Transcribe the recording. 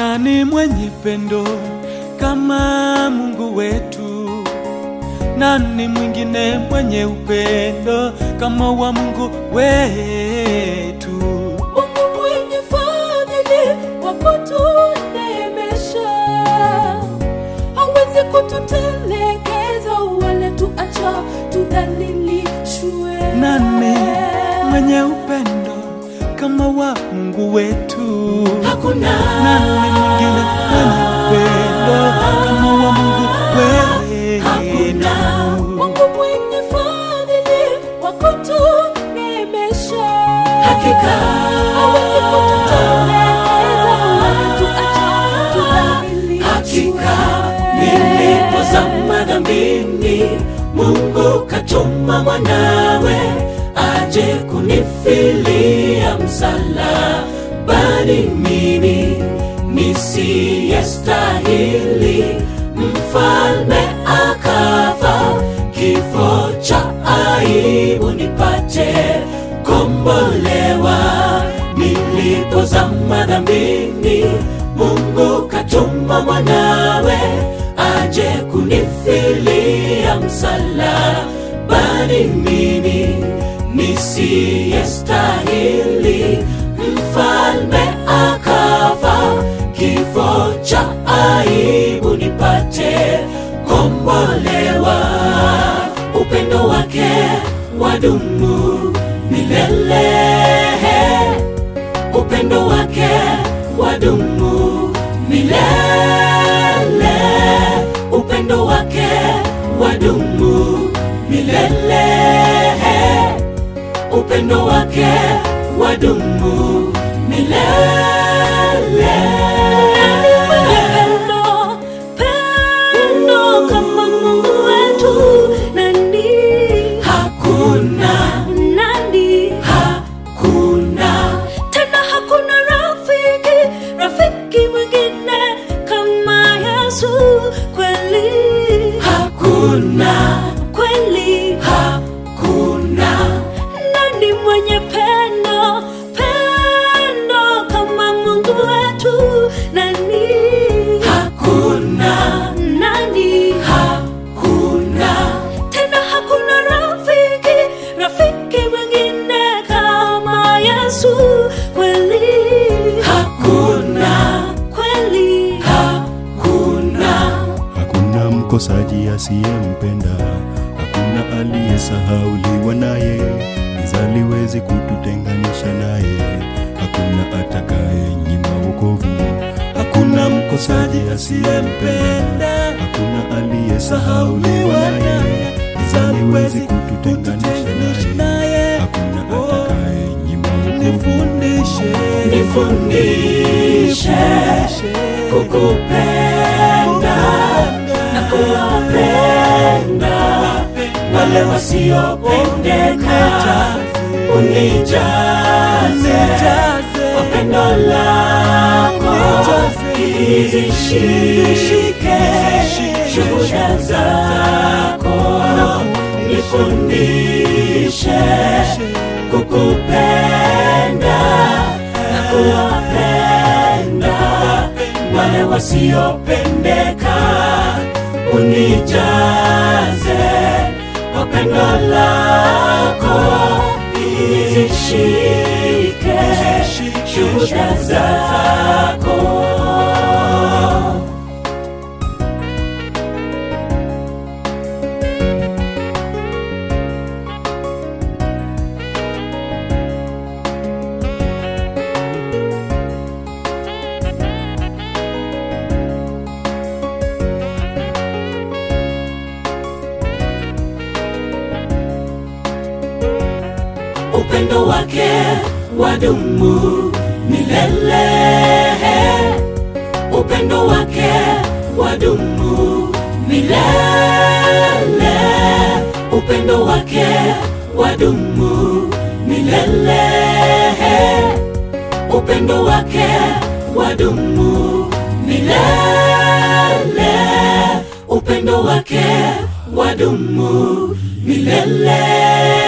Nani mwenye pendo kama Mungu wetu? Nani mwingine mwenye upendo kama wa Mungu wetu? Mungu mwenye fadhili wa kutuneemesha, hawezi kututelekeza wala tuacha tudhalilishwe. Nani mwenye upendo kama wa Mungu wetu? Hakuna Nani mwingine mwenye upendo kama wa Mungu Hakuna wetu? Mungu mwenye fadhili wa kutuneemesha, hakika hawezi kututelekeza wala tuacha tudhalilishwe. Hakika nilipozama dhambini, Mungu katuma mwanawe aje kunifilia msalabani, mimi nisiyestahili, mfalme akafa kifo cha aibu nipate kombolewa. Nilipozama dhambini, Mungu katuma mwanawe aje kunifilia msalabani, mimi nisiyestahili, mfalme akafa kifo cha aibu nipate kombolewa. Upendo wake wadumu milele upendo wake wadumu milele, upendo wake wadumu milele, upendo wake wadumu milele. Pendo, pendo kama Mungu wetu, nani, Hakuna, nani? hakuna, Tena hakuna rafiki, rafiki mwingine kama Yesu. Kweli, hakuna, kweli, hakuna, nani mwenye pendo, pendo kama Mungu wetu? Nani, hakuna, nani? hakuna. Tena hakuna rafiki, rafiki mwingine kama Yesu. Kweli, Hakuna, kweli, hakuna, Hakuna mkosaji asiyempenda, hakuna aliyesahauliwa naye, giza liwezi kututenganisha naye, hakuna atakaye nyima wokovu. Hakuna mkosaji asiyempenda, hakuna aliyesahauliwa naye, giza liwezi kututenganisha naye, hakuna atakaye nyima wokovu. Nifundishe, nifundishe kukupenda na kuwapenda wale wasiopendeka, unijaze kwa pendo lako, izishike shuhuda zako, nifundishe kukupenda na kuwapenda wale wasiopendeka, unijaze kwa pendo lako, izishike shuhuda zako. upendo wake wadumu milele, upendo wake wadumu milele, upendo wake wadumu milele, upendo wake wadumu milele, upendo wake wadumu milele.